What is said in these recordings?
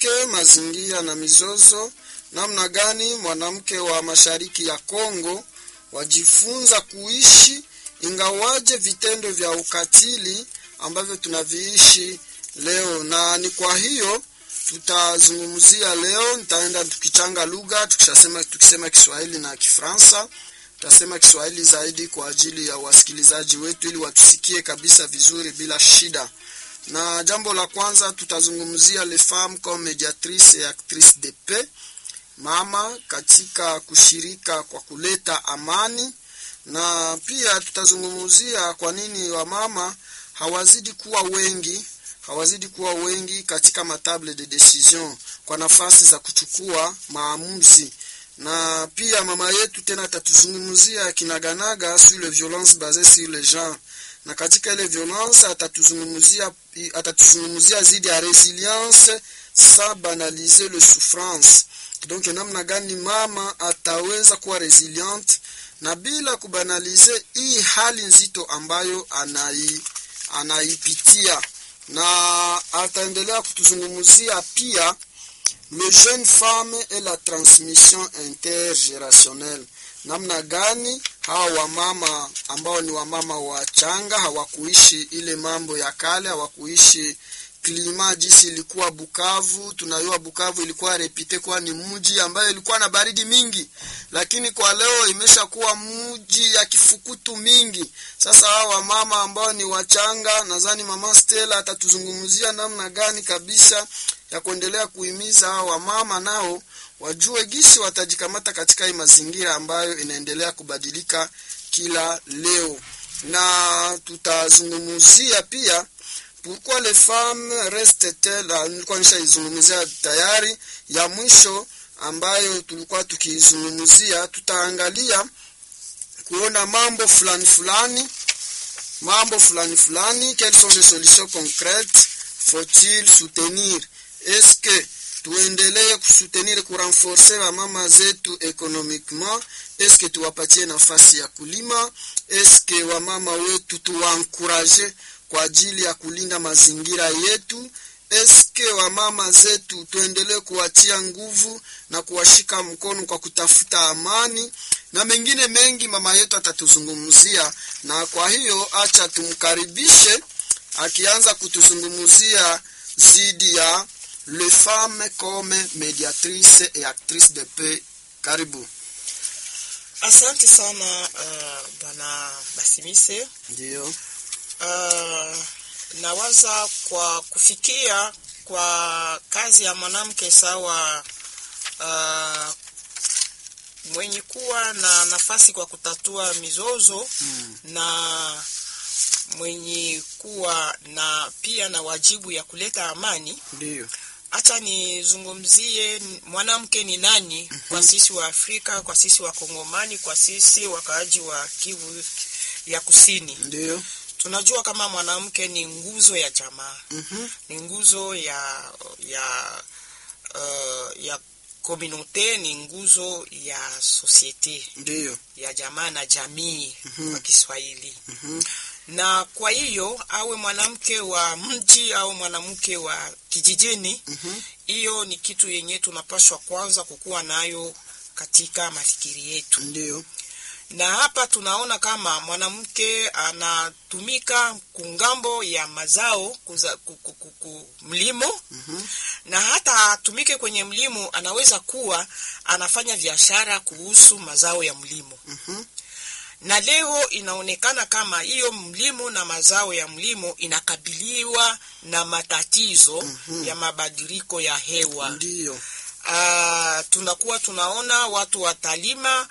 mwanamke, mazingira na mizozo, namna gani mwanamke wa mashariki ya Kongo wajifunza kuishi ingawaje vitendo vya ukatili ambavyo tunaviishi leo, na ni kwa hiyo tutazungumzia leo. Nitaenda tukichanga lugha, tukishasema tukisema Kiswahili na Kifaransa, tutasema Kiswahili zaidi kwa ajili ya wasikilizaji wetu, ili watusikie kabisa vizuri bila shida. Na jambo la kwanza tutazungumzia les femmes comme médiatrices et actrices de paix, mama katika kushirika kwa kuleta amani, na pia tutazungumzia kwa nini wamama hawazidi kuwa wengi hawazidi kuwa wengi katika matable de decision kwa nafasi za kuchukua maamuzi, na pia mama yetu tena atatuzungumzia kinaganaga sur les violences basées sur le genre, na katika ile violence atatuzungumzia atatuzungumzia zidi ya resilience sans banaliser le souffrance. Donc namna gani mama ataweza kuwa resilient na bila kubanalize hii hali nzito ambayo anai anaipitia na ataendelea kutuzungumzia pia le jeune femme et la transmission intergérationnelle, namna gani hawa wamama ambao ni wamama wachanga hawakuishi ile mambo ya kale, hawakuishi klima jinsi ilikuwa Bukavu. Tunajua Bukavu ilikuwa repite kuwa ni mji ambayo ilikuwa na baridi mingi, lakini kwa leo imeshakuwa mji ya kifukutu mingi. Sasa hawa wamama ambao ni wachanga, nadhani mama Stella atatuzungumzia namna gani kabisa ya kuendelea kuhimiza hawa wamama nao wajue gisi watajikamata katika hii mazingira ambayo inaendelea kubadilika kila leo, na tutazungumzia pia pourquoi les femmes restent-elles, nilikuwa nishaizungumzia tayari. Ya mwisho ambayo tulikuwa tukiizungumzia, tutaangalia kuona mambo fulani fulani, mambo fulani fulani, quelles sont les solutions concrètes faut-il soutenir, est-ce que tuendelee kusutenir kurenforce wamama zetu economiquement, est-ce que tuwapatie nafasi ya kulima, est-ce que wamama wetu tuwankuraje kwa ajili ya kulinda mazingira yetu. Eske wamama zetu tuendelee kuwatia nguvu na kuwashika mkono kwa kutafuta amani na mengine mengi, mama yetu atatuzungumzia. Na kwa hiyo acha tumkaribishe akianza kutuzungumzia zidi ya le femme comme mediatrice et actrice de paix. Karibu. Asante sana uh, bwana Basimise. Ndio. Uh, nawaza kwa kufikia kwa kazi ya mwanamke sawa, uh, mwenye kuwa na nafasi kwa kutatua mizozo Mm. na mwenye kuwa na pia na wajibu ya kuleta amani. Ndio. Acha nizungumzie mwanamke ni nani kwa sisi wa Afrika, kwa sisi wa Kongomani, kwa sisi wakaaji wa Kivu ya Kusini. Ndio. Tunajua kama mwanamke ni nguzo ya jamaa, Mhm. ni nguzo ya ya uh, ya komunote, ni nguzo ya sosiete Ndio. ya jamaa na jamii Mhm. kwa Kiswahili. Mhm. Na kwa hiyo awe mwanamke wa mji au mwanamke wa kijijini, Mhm. hiyo ni kitu yenye tunapaswa kwanza kukuwa nayo katika mafikiri yetu Ndio. na hapa tunaona kama mwanamke anatumika kungambo ya mazao kuza, ku, ku, ku, ku, mlimo Mhm. na hata atumike kwenye mlimo, anaweza kuwa anafanya biashara kuhusu mazao ya mlimo. Mhm. Na leo inaonekana kama hiyo mlimo na mazao ya mlimo inakabiliwa na matatizo Mhm. ya mabadiliko ya hewa. Ndio. Ah, tunakuwa tunaona watu watalima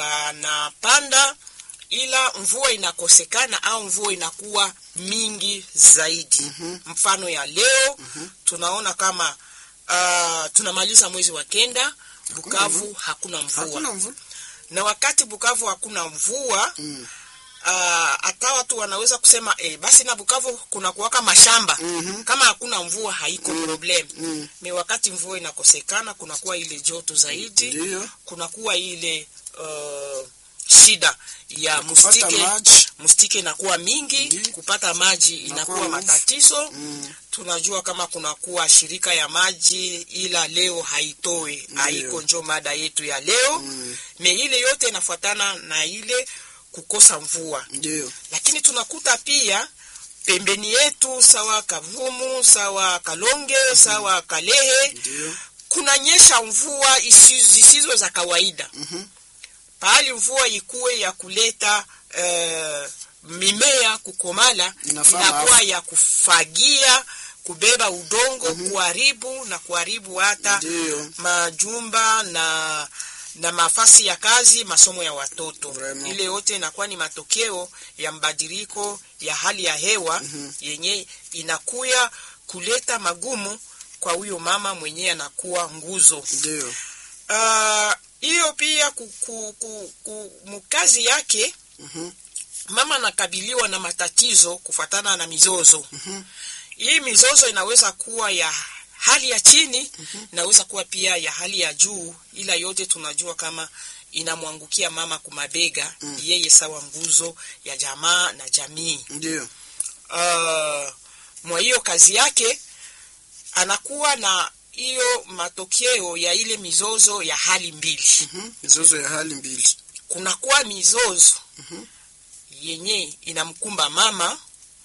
wanapanda, ila mvua inakosekana au mvua inakuwa mingi zaidi. Mhm. Mfano ya leo tunaona kama ah, tunamaliza mwezi wa kenda, Bukavu hakuna mvua, Hakuna mvua. na wakati Bukavu hakuna mvua Mm. ah, hata watu wanaweza kusema eh, basi na Bukavu kuna kuwaka mashamba Mhm. kama hakuna mvua haiko problem Mm. ni wakati mvua inakosekana, kunakuwa ile joto zaidi, Ndio. kunakuwa ile uh, shida ya Kupata mustike maji. mustike inakuwa mingi Ndi. kupata maji inakuwa nguvu. matatizo Mm. tunajua kama kunakuwa shirika ya maji ila leo haitoe haiko njo mada yetu ya leo Mm. me ile yote inafuatana na ile kukosa mvua Ndio. lakini tunakuta pia pembeni yetu sawa kavumu sawa kalonge sawa kalehe Ndio. kunanyesha mvua isi- zisizo za kawaida Mhm. pahali mvua ikuwe ya kuleta eh, mimea kukomala Inafaa inakuwa maafa. ya kufagia kubeba udongo kuharibu na kuharibu hata Ndio. majumba na na mafasi ya kazi masomo ya watoto Vraiment. ile yote inakuwa ni matokeo ya mabadiliko ya hali ya hewa Mhm. yenye inakuya kuleta magumu kwa huyo mama mwenyewe anakuwa nguzo Ndio. Ah, hiyo pia ku, ku, ku, ku, mkazi yake Mhm. mama anakabiliwa na matatizo kufuatana na mizozo Mhm. hii mizozo inaweza kuwa ya hali ya chini inaweza kuwa pia ya hali ya juu ila yote tunajua kama inamwangukia mama kumabega Mm. yeye sawa nguzo ya jamaa na jamii Ndio. uh, mwa hiyo kazi yake anakuwa na hiyo matokeo ya ile mizozo ya hali mbili Mhm. Mizozo ya hali mbili. kunakuwa mizozo Mhm. yenye inamkumba mama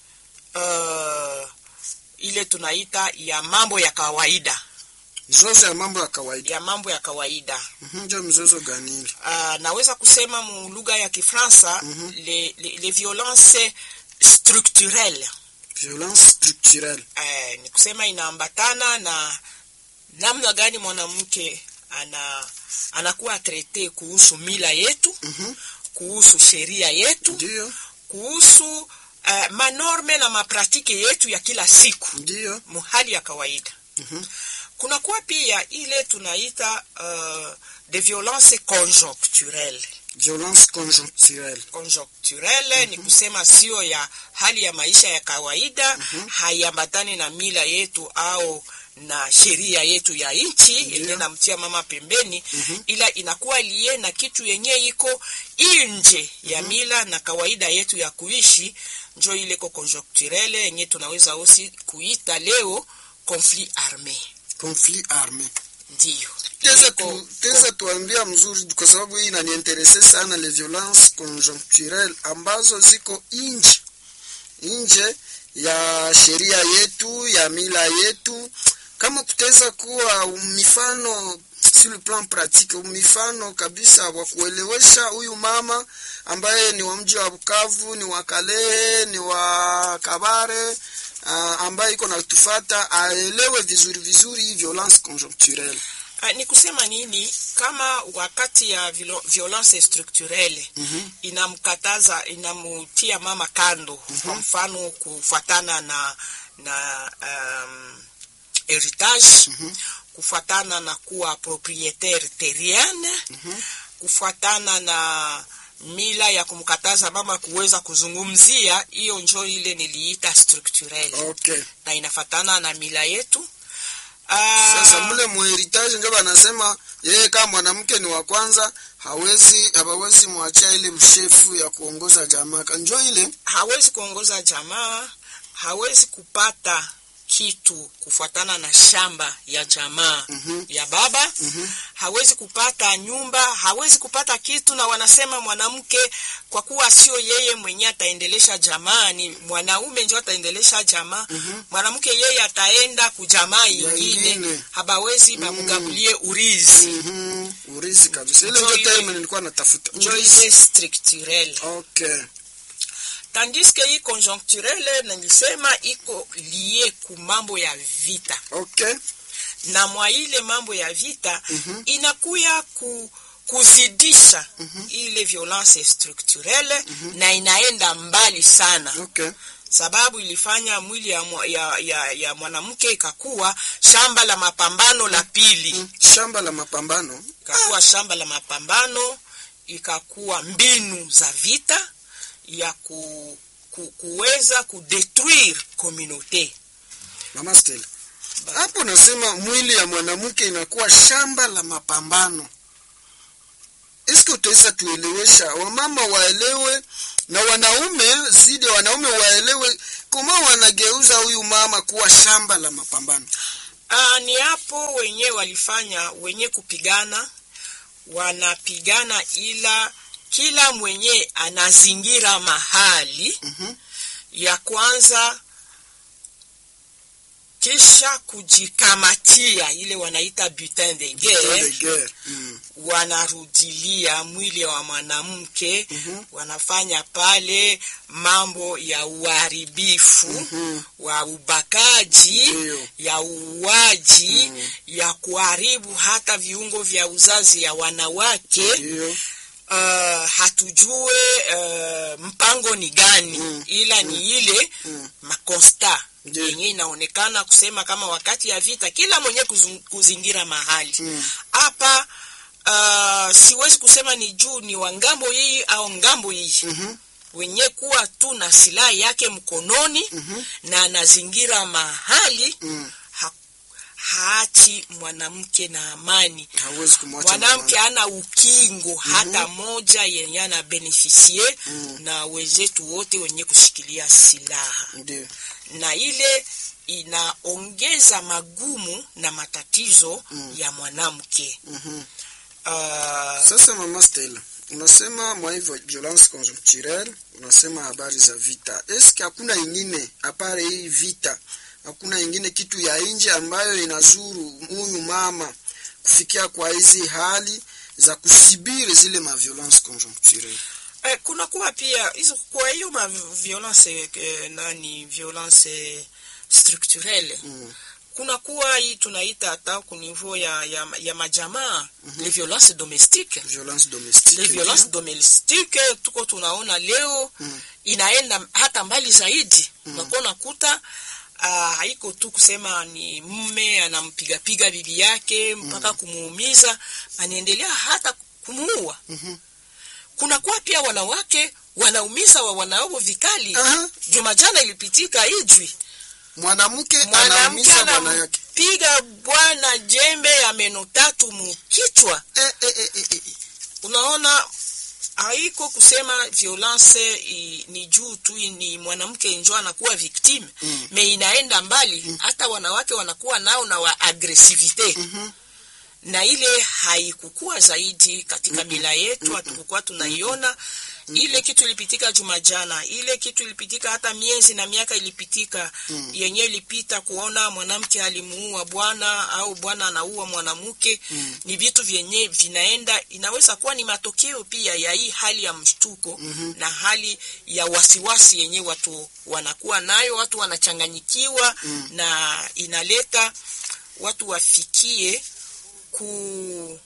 uh, ile tunaita ya mambo ya kawaida Mizozo ya mambo ya kawaida. ya mambo ya kawaida Mhm. Ndio mizozo gani ile? uh, naweza kusema mu lugha ya kifransa Mhm. les, les, les violences structurelles Violence structurelle. uh, ni kusema inaambatana na namna gani mwanamke ana anakuwa trete kuhusu mila yetu Mhm. kuhusu sheria yetu Ndio. kuhusu uh, manorme na mapratike yetu ya kila siku Ndio. muhali ya kawaida Mhm. kunakuwa pia ile tunaita uh, de violence conjoncturelle Violence conjoncturelle. conjoncturelle ni kusema sio ya hali ya maisha ya kawaida haiambatani na mila yetu au na sheria yetu ya nchi Ndiyo. yenye namtia mama pembeni Mhm. ila inakuwa liye na kitu yenye iko nje ya mila na kawaida yetu ya kuishi njo ile ko conjoncturelle yenye tunaweza osi kuita leo conflit arme Conflit armé. ndiyo Teza Iko- tu, teza tuambia mzuri kwa sababu hii inaniinterese sana les violences conjoncturelles ambazo ziko nje nje ya sheria yetu ya mila yetu, kama kutaweza kuwa mifano sur le plan pratique, mifano kabisa wa kuelewesha huyu mama ambaye ni wa mji wa Bukavu, ni wa Kalehe, ni wa Kabare uh, ambaye iko natufata aelewe vizuri vizuri hii violence conjoncturelle. Ah, ni kusema nini kama wakati ya vilo- violence structurelle Mhm. inamkataza inamutia mama kando kwa mfano kufuatana na na um, heritage Mhm. kufuatana na kuwa proprietaire terrienne kufuatana na mila ya kumkataza mama kuweza kuzungumzia hiyo njo ile niliita structurelle Okay. na inafatana na mila yetu Ah, Sasa mule muheritage ndio banasema yeye kama mwanamke ni wa kwanza hawezi hawezi mwachia ile mshefu ya kuongoza jamaa. Kanjo ile hawezi kuongoza jamaa, hawezi kupata kitu kufuatana na shamba ya jamaa Mhm. ya baba Mhm. hawezi kupata nyumba, hawezi kupata kitu, na wanasema mwanamke kwa kuwa sio yeye mwenye ataendelesha jamaa, ni mwanaume ndio ataendelesha jamaa. Mhm. Mwanamke yeye ataenda kujamaa ingine, ingine. habawezi bamugabulie urizi Mhm. Urizi kabisa. Ile Njo ndio ile- term nilikuwa natafuta. njo Urizi. ile structurelle Okay. tandis que hii conjoncturelle nilisema iko lie ku mambo ya vita Okay. na mwa ile mambo ya vita Mhm. inakuya ku, kuzidisha ile violence structurelle na inaenda mbali sana Okay. sababu ilifanya mwili ya, mwa- ya, ya, ya mwanamke ikakuwa shamba la mapambano la pili Mm. Shamba la mapambano. ikakuwa shamba la mapambano ikakuwa mbinu za vita ya ku, ku, kuweza kudetruire communauté Mama Stella. Hapo nasema mwili ya mwanamke inakuwa shamba la mapambano. Eske utaweza tuelewesha wamama waelewe na wanaume zidi ya wanaume waelewe kama wanageuza huyu mama kuwa shamba la mapambano Ah, ni hapo wenye walifanya wenye kupigana wanapigana, ila kila mwenye anazingira mahali Mhm. ya kwanza, kisha kujikamatia ile wanaita butin de guerre, De guerre. Mm. wanarudilia mwili wa mwanamke Mhm. wanafanya pale mambo ya uharibifu Mhm. wa ubakaji Ndiyo. ya uuaji Mm. ya kuharibu hata viungo vya uzazi ya wanawake Ndiyo. uh, hatujue uh, mpango ni gani Mm. ila ni ile Mm. makosta Ndiyo. yenye inaonekana kusema kama wakati ya vita kila mwenye kuzung- kuzingira mahali Mm. hapa uh, siwezi kusema ni juu ni wa ngambo hii au ngambo hii Mhm. wenye kuwa tu na silaha yake mkononi Mhm. na anazingira mahali Mm. ha, haachi mwanamke na amani hawezi kumwacha mwanamke mwanamke. hana ukingo hata moja yenye ana benefisie Mm. na wenzetu wote wenye kushikilia silaha Ndiyo. na ile inaongeza magumu na matatizo Mm. ya mwanamke Mhm. uh, Sasa mama Stella, unasema mwa hivyo violence conjuncturelle, unasema habari za vita. Eske hakuna ingine apare hii vita, hakuna ingine kitu ya nje ambayo inazuru huyu mama kufikia kwa hizi hali za kusibiri zile ma violence conjuncturelle? Eh, kuna kuwa pia hizo kwa hiyo ma violence eh, nani violence structurelle Mm. kuna kuwa hii tunaita hata ku niveau ya, ya, ya majamaa mm-hmm. les violences domestiques Violence domestique. les violences domestiques tuko tunaona leo Mm. inaenda hata mbali zaidi mm. unakuwa unakuta uh, haiko tu kusema ni mme anampigapiga bibi yake mpaka mm. kumuumiza anaendelea hata kumuua Mhm. kuna kuwa pia wanawake wanaumiza wa wanao vikali Aha. juma jana ilipitika ijwi Mwanamke mwanamke anaumiza bwana yake. anampiga bwana jembe ya meno tatu mukichwa Eh, eh, eh, eh, eh. unaona haiko kusema violence i, ni juu tu ni mwanamke njo anakuwa victime Mm. me inaenda mbali hata wanawake wanakuwa nao na wa agresivite Mhm. na ile haikukua zaidi katika mila yetu hatukukuwa tunaiona ile kitu ilipitika juma jana ile kitu ilipitika hata miezi na miaka ilipitika Mm. yenye ilipita kuona mwanamke alimuua bwana au bwana anaua mwanamke Mm. ni vitu vyenye vinaenda inaweza kuwa ni matokeo pia ya hii hali ya mshtuko Mhm. na hali ya wasiwasi yenye watu wanakuwa nayo watu wanachanganyikiwa Mm. na inaleta watu wafikie ku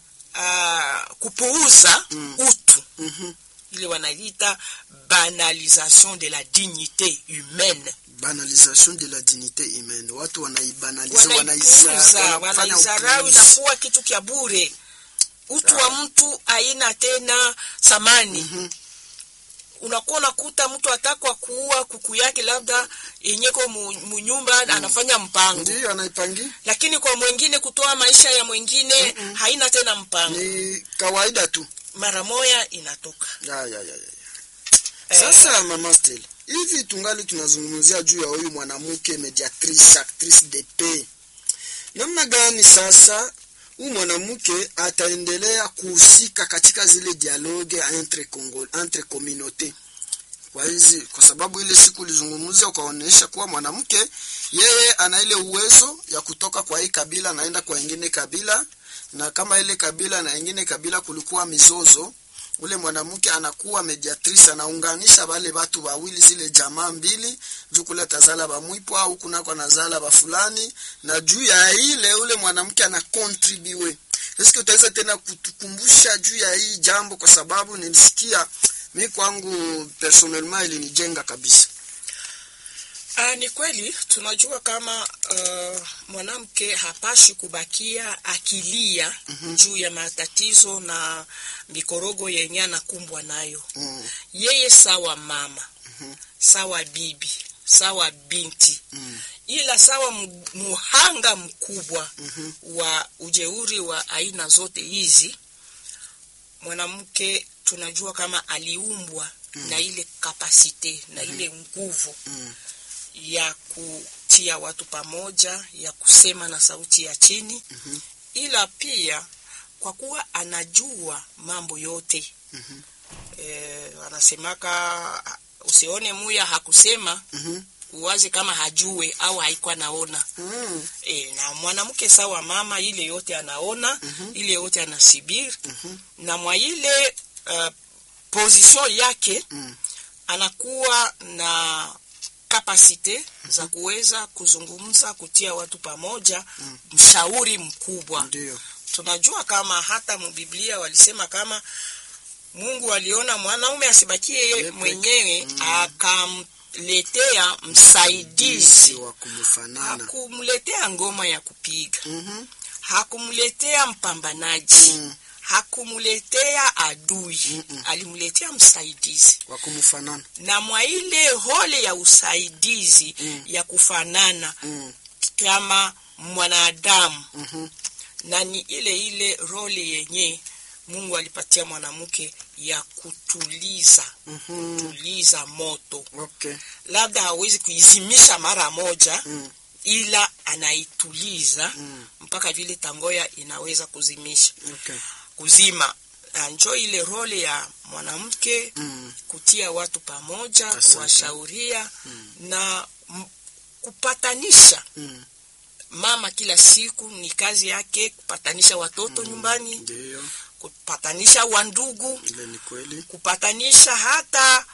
uh, kupuuza Mm. utu Mhm. ile wanaita banalisation de la dignité humaine banalisation de la dignité humaine watu wanaibanaliza wanaipuuza wanafanya wanaizarau upuuzi. inakuwa kitu kya bure utu wa mtu haina tena thamani Mhm. unakuwa unakuta mtu atakwa kuua kuku yake labda yenyeko mu- munyumba anafanya mpango ndiyo anaipangi lakini kwa mwingine kutoa maisha ya mwingine haina tena mpango ni kawaida tu mara moya inatoka ya, ya, ya, ya. Eh, sasa mama Stella, hivi tungali tunazungumzia juu ya huyu mwanamke mediatrice actrice de paix namna gani sasa huyu mwanamke ataendelea kuhusika katika zile dialogue entre Congo, entre communauté kwa hizi kwa sababu ile siku ulizungumzia ukaonyesha kuwa mwanamke yeye ana ile uwezo ya kutoka kwa hii kabila naenda kwa ingine kabila na kama ile kabila na ingine kabila kulikuwa mizozo ule mwanamke anakuwa mediatrice anaunganisha wale watu wawili zile jamaa mbili juu kule tazala bamwipo au kunako anazala ba fulani na juu ya ile ule mwanamke ana contribue eske utaweza tena kutukumbusha juu ya hii jambo kwa sababu nilisikia mi kwangu personnellement ilinijenga kabisa Ah, ni kweli tunajua kama uh, mwanamke hapashi kubakia akilia Mhm. juu ya matatizo na mikorogo yenye anakumbwa nayo mm, yeye sawa mama Mhm. sawa bibi sawa binti mm, ila sawa mu- muhanga mkubwa mhm, wa ujeuri wa aina zote hizi mwanamke tunajua kama aliumbwa na ile kapasite na ile nguvu Mm. ya kutia watu pamoja ya kusema na sauti ya chini Mhm. ila pia kwa kuwa anajua mambo yote Mhm. eh, anasemaka usione muya hakusema Mhm. uwaze kama hajue au haikuwa naona Mm. e, na mwanamke sawa mama ile yote anaona Mhm. ile yote anasibiri Mhm. na mwa ile uh, position yake Mm. anakuwa na kapasite za kuweza kuzungumza kutia watu pamoja Mm. mshauri mkubwa Ndio. tunajua kama hata mubiblia walisema kama mungu aliona mwanaume asibakie yeye Yeye mwenyewe Mm. akamletea msaidizi wa kumfanana. hakumletea ngoma ya kupiga Mhm. hakumletea mpambanaji Mm. hakumletea adui Mm-mm. alimletea msaidizi Wa kumfanana. na mwa ile hole ya usaidizi Mm. ya kufanana Mm. kama mwanadamu Mhm. na ni ile ile role yenye mungu alipatia mwanamke ya kutuliza Mhm. tuliza moto Okay. labda hawezi kuizimisha mara moja Mm. ila anaituliza Mm. mpaka vile tangoya inaweza kuzimisha Okay. kuzima Na njo ile role ya mwanamke Mm. kutia watu pamoja Asante. kuwashauria Mm. na m- kupatanisha Mm. mama kila siku ni kazi yake kupatanisha watoto nyumbani Ndio. kupatanisha wandugu Ile ni kweli. kupatanisha hata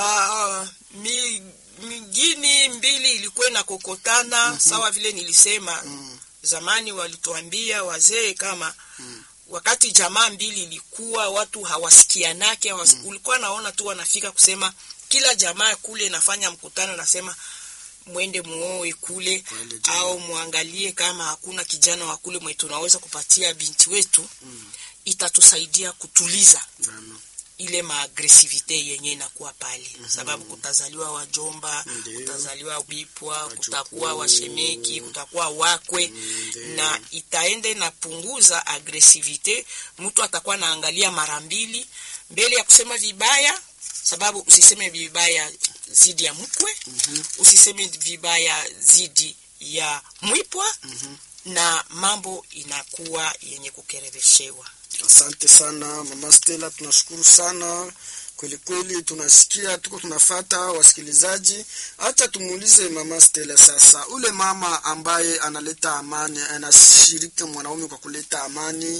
uh, mi, mingini mbili ilikuwa inakokotana sawa vile nilisema Mm. zamani walituambia wazee kama Mm. wakati jamaa mbili ilikuwa watu hawasikianake hawas, ulikuwa naona tu wanafika kusema kila jamaa kule inafanya mkutano nasema mwende muoe kule Wale jamaa. au muangalie kama hakuna kijana wa kule mwe tunaweza kupatia binti wetu Mm. itatusaidia kutuliza Vraiment. ile maagresivite yenye inakuwa pale sababu kutazaliwa wajomba Ndio. kutazaliwa bipwa Wajukuu. kutakuwa washemeki kutakuwa wakwe Ndio. na itaenda inapunguza agresivite mtu atakuwa naangalia mara mbili mbele ya kusema vibaya sababu usiseme vibaya zidi ya mkwe Mhm. usiseme vibaya zidi ya mwipwa Mhm. na mambo inakuwa yenye kukereveshewa Asante sana mama Stella, tunashukuru sana kweli kweli, tunasikia tuko tunafata wasikilizaji. Acha tumuulize mama Stella sasa, ule mama ambaye analeta amani, anashiriki mwanaume kwa kuleta amani